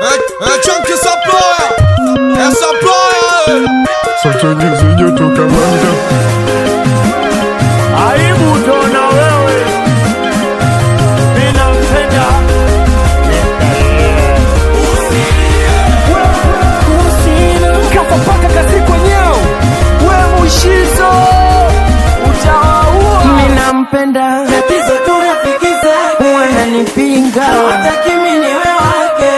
É, é Chunky Supplier, é Supplier. Sasa joto kamanda Aibu tona wewe, ninampenda kafa paka kasi kwenyewe, we mushizo utawaua. Ninampenda tatizo tu rafiki zake wananipinga hawataki mimi niwe wake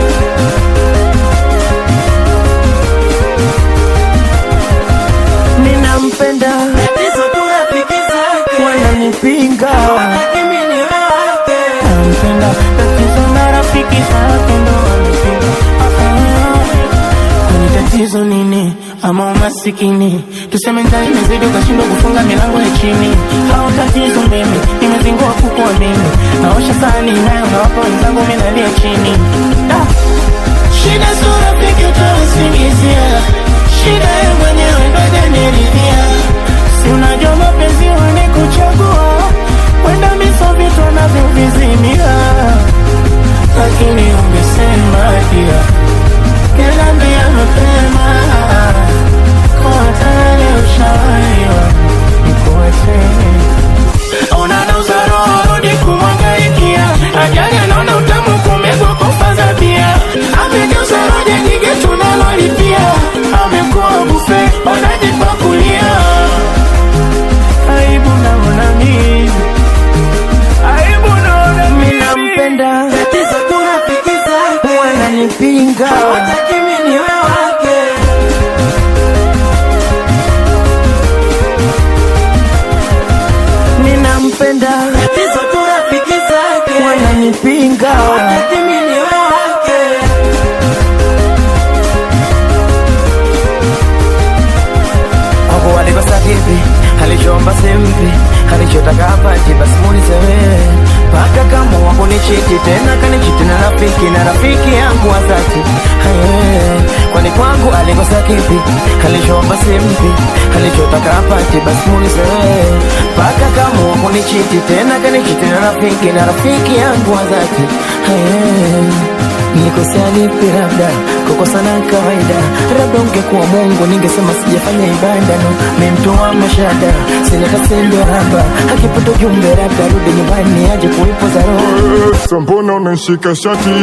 ninampenda tatizo tu rafiki zake wananipinga hawataki mimi niwe wake nampenda tatizo na rafiki zake ndo wanipinga kwani tatizo nini ama umasikini tuseme njaa imezidi ukashindwa kufunga milango ya chini au tatizo mimi nimezingua kukua mimi naosha sahani nayo nawapa wenzangu mi nalia chini ah. shida sio rafiki utausingizia shida ye mwenyewe ndojaniridhia si unajua mapenzi wanikuchagua wenda miso vitu anavyovizimia lakini ungesema dia kelambia mapema kwa tayari ushawaiwa nikuwetee unanauza roho rudi kumwangaikia ajali anaona utamu kumegwa kufaza bia amegeuza roja nyingi tunalolipia amekuwa bufe wanajipakulia aibu naona mimi aibu naona mimi nampenda tatizo tu rafiki zake wananipinga hawataki mimi niwe wake ninampenda tatizo tu rafiki zake wananipinga hawataki mimi niwe wake Hapo alikosa kipi, alichoomba simpi, alichotaka apati, basi muulize wewe. Paka kama wako ni chiti tena kanichiti na rafiki na rafiki yangu wa dhati. Haye, Kwani kwangu alikosa kipi, alichoomba simpi, alichotaka apati, basi muulize wewe. Paka kama wako ni chiti tena kanichiti na rafiki na rafiki yangu wa dhati. Haye, Nikosea lipi labda kukosa na kawaida, labda ungekuwa Mungu ningesema sijafanya ibada no, memtoa mashada sina kasendo haba akipata ujumbe labda rudi nyumbani aje kuipoza roho Sa mbona unanishika shati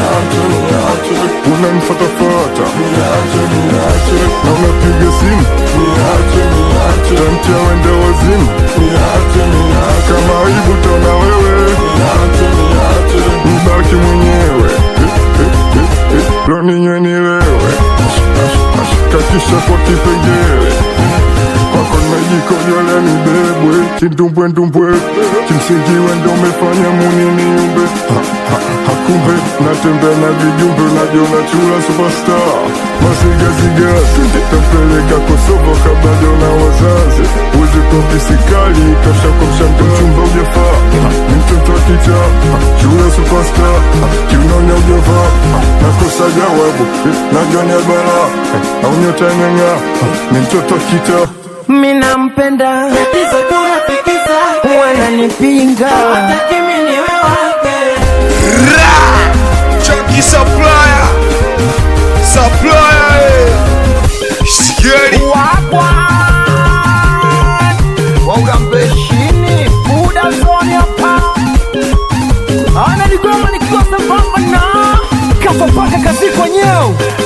unanifatafata na unapiga simu tamtia wende wazimu kama aibu tona wewe mbaki mwenyewe loninywe nilewe kakisha kwa kipengele kwako najikojolea nibebwe kindumbwendumbwe kimsingi wendo umefanya muni niumbe Ha, ha, hakumbe natembea na vijumbe najiona chula superstar masigaziga tampeleka kosovo kabla jona wazazi uzi kwa pisikali kasha kwa mshando mchumba ujafaa Ha, ni mtoto wa kicha Ha, chula superstar Ha, kiunaonya ujafaa Ha, nakosa jawabu Eh, najua ni bala au nyota imeng'aa Ha, ni mtoto wa kita Minampenda tatizo tu rafiki zake wananipinga hawataki mimi niwe wake Ra! Chunky Supplier, Supplier. eh. Sikieni. waugambeshini buda zoni hapa ana ligoma nikiwa sambamba na kafa paka kazi kwenyewe